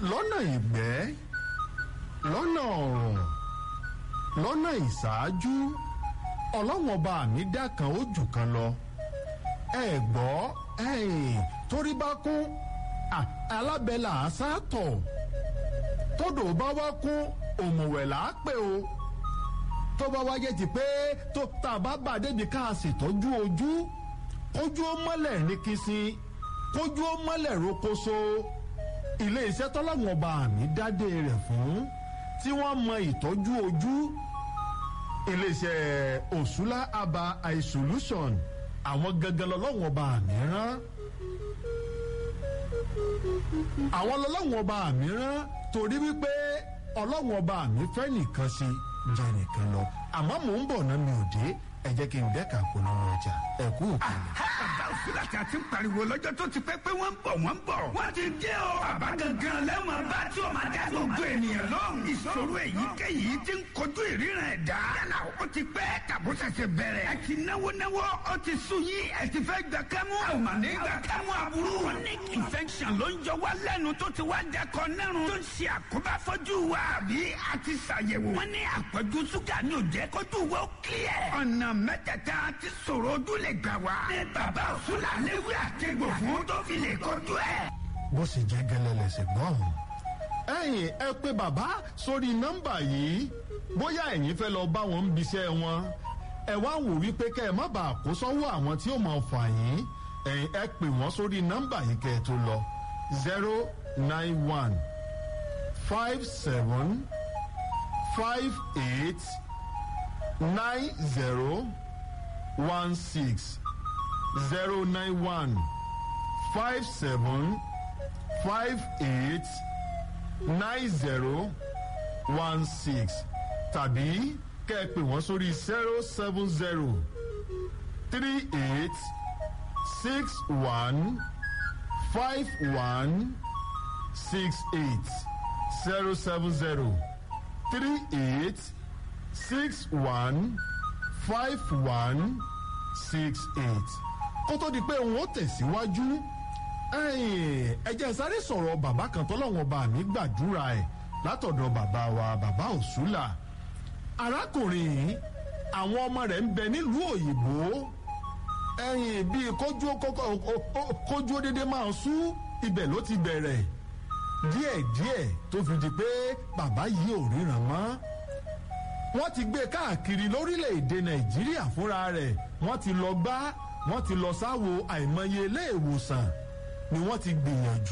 lọ́nà ìgbẹ́ lọ́nà ọ̀rọ̀ lọ́nà ìṣáájú ọlọ́wọ́n ọba mi dá kan ó jù kan lọ ẹ gbọ́ ẹ̀yìn torí bá kún alábẹ́là àṣàtọ̀ tódò bá wá kún òmùwẹ̀ là á pè o tó bá wáyé ti pé tó tá a bá bà débi ká a ṣètọ́jú ojú kójú ó mọ́lẹ̀ ní kìsìn kójú ó mọ́lẹ̀ rokoṣo ilé iṣẹ́ tọ́lọ́wọ́n ọba mi dádé rẹ̀ fún tí wọ́n mọ ìtọ́jú ojú ilé iṣẹ́ òṣùlá aba eye solution àwọn gangan lọ́lọ́wọ́n ọba mi rán àwọn lọ́lọ́wọ́n ọba mi rán torí wípé ọlọ́wọ́n ọba mi fẹ́ nìkan sí jẹ́ nìkan lọ àmọ́ mò ń bọ̀ náà mi ò dé ẹ jẹ́ kí n dẹ́ka polówó ọjà ẹ kú òkèlè. bàbá òsínlá tí a ti ń pariwo lọ́jọ́ tó ti pẹ́ pé wọ́n ń bọ̀ wọ́n ń bọ̀. wọ́n ti dé o. bàbá gangan lẹ́wọ̀n bá tí o máa dá gbogbo ènìyàn lọ́rùn. ìṣòro èyíkéyìí ti ń kojú ìríran ẹ̀dá. yálà ó ti pẹ́ tàbó ṣẹ̀ṣẹ̀ bẹ̀rẹ̀. ẹ ti náwó náwó ó ti sú yín ẹ ti fẹ́ gbà kẹ́mú. a ò mà ní gbà kẹ́mú aburú. chronic infection ló ń jọ wá lẹ́nu tó ti wá dẹkọ nẹ́rùn. tó ń ṣe àkóbá fọ́jú wa àbí a ti ṣàyẹ̀wò. wọ́n ní àpọ̀jù ṣúgà ní òjẹ́ kójú wa ó kílẹ̀. ọ̀nà mẹ́tẹ̀ẹ̀ta ti sọ̀rọ̀ ojú lè gbà wá. ní bàbá òṣùlà léwu àtẹ̀gbò fún tó fi lè kojú ẹ̀. bó sì jẹ́ gẹ́lẹ́ lẹ́sẹ̀ gbọ́n. ẹ̀yin ẹ pé bàbá sórí nọ́mbà yìí bóyá ẹ̀yin fẹ́ lọ bá wọn ń biṣẹ́ wọn ẹ wá wò wípé kẹ́ ẹ má bàa kó sọ́wọ́ àwọn tí ó máa fà yín ẹ̀yin ẹ pè wọ́n sórí nọ́mbà yìí kẹ́ ẹ tó lọ zero nine one five seven five eight nine zero one six zero nine one five seven five eight nine zero one six tàbí kẹ́ ẹ pè wọ́n sórí zero seven zero three eight six one five one six eight zero seven zero three eight six one five one six eight kó tó di pé òun ó tẹ̀síwájú ẹ jẹ́ sáré sọ̀rọ̀ bàbá kan tọ́lọ́wọ́n bá mi gbàdúrà ẹ̀ látọ̀dọ̀ bàbá wa bàbá òṣùlà arákùnrin yìí àwọn ọmọ rẹ̀ ń bẹ nílùú òyìnbó ẹ̀yìn bíi kójú kójú dédé máa sú ibẹ̀ ló ti bẹ̀rẹ̀ díẹ̀díẹ̀ tó fi di pé bàbá yìí ò ríran mọ́ wọ́n ti gbé káàkiri lórílẹ̀‐èdè nàìjíríà fúnra rẹ̀ wọ́n ti lọ gbá wọ́n ti lọ sáwo àìmọye ilé ìwòsàn ni wọ́n ti gbìyànjú